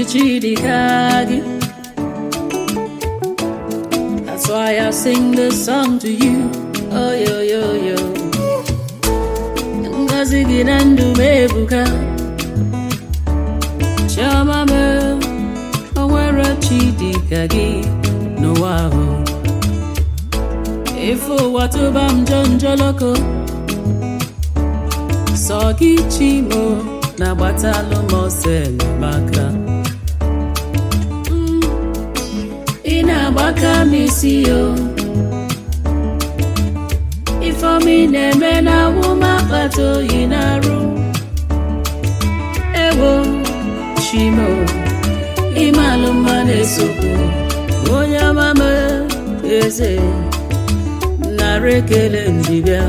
Chidikagi. That's why I sing this song to you. Oh, yo, yo, yo. Ngozi gị na ndụ m ebuka. Chioma m, o nwere Chidika gị n'ụwa ahụ. Ife ụwa tụba m njọ njọlọkọ. Sọ gị Chimo na-agbatalụ m ọsọ enyemaka. ị na-agbaka m isi yo ifeọma ị na-eme na awụm akpata oyi na-arụ ewo chimo ịmalụ mma na-esokwu onye ọmama eze nara ekele njibịa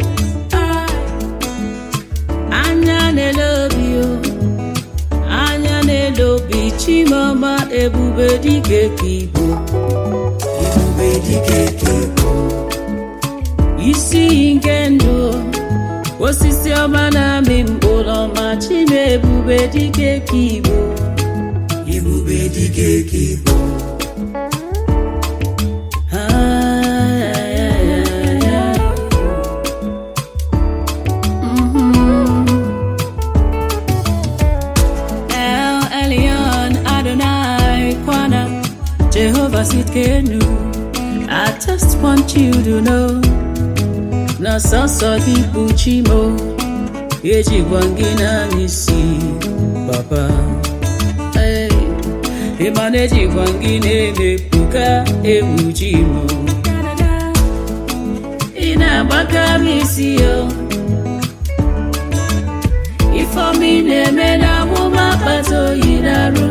anya na-ele obi o anya na-ele obi chimọma ebube dike ka igbo ebube dike ka igbo isi iyi nke ndụ osisi ọma na-amị mkpụrụ ọma chime ebube dike ka igbo ebube dike ka igbo Ah, yeah, yeah, yeah, yeah. Mhm. El Elyon Adonai Kwana Jehovah Sitkenu I just want you to know na sọsọ gị bụ Chimo ejikwa gị na n'isi papa Hey, ịma na ejikwa gị na-emepụka egwu Chimo ị na-agbaka m isi yo ifeọma ị na-eme na amụma akpata oyi na-arụ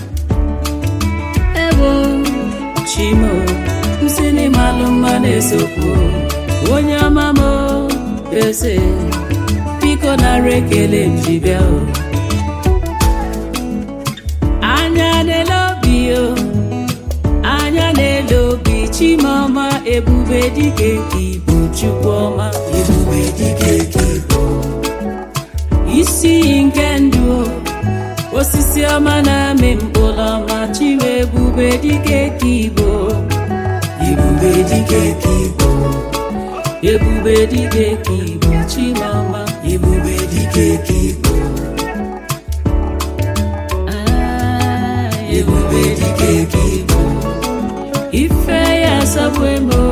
ebo chimo nsị n'ịmalụ mma na-esokwu onye ọma m eze biko nara ekele m ji bịa o anya na-ele obi o anya na-ele obi chimọma ebube dike ka ibu chukwu ọma ebube dike ka ibu isi iyi nke ndụ osisi ọma na-amị mkpụrụ ọma chiwe ebube dike ka igbo ebube dike ka igbo ebube dike ka igbo chimọma ebube dike ka igbo Ah, ebube dike ka igbo ife ya asọgbu emo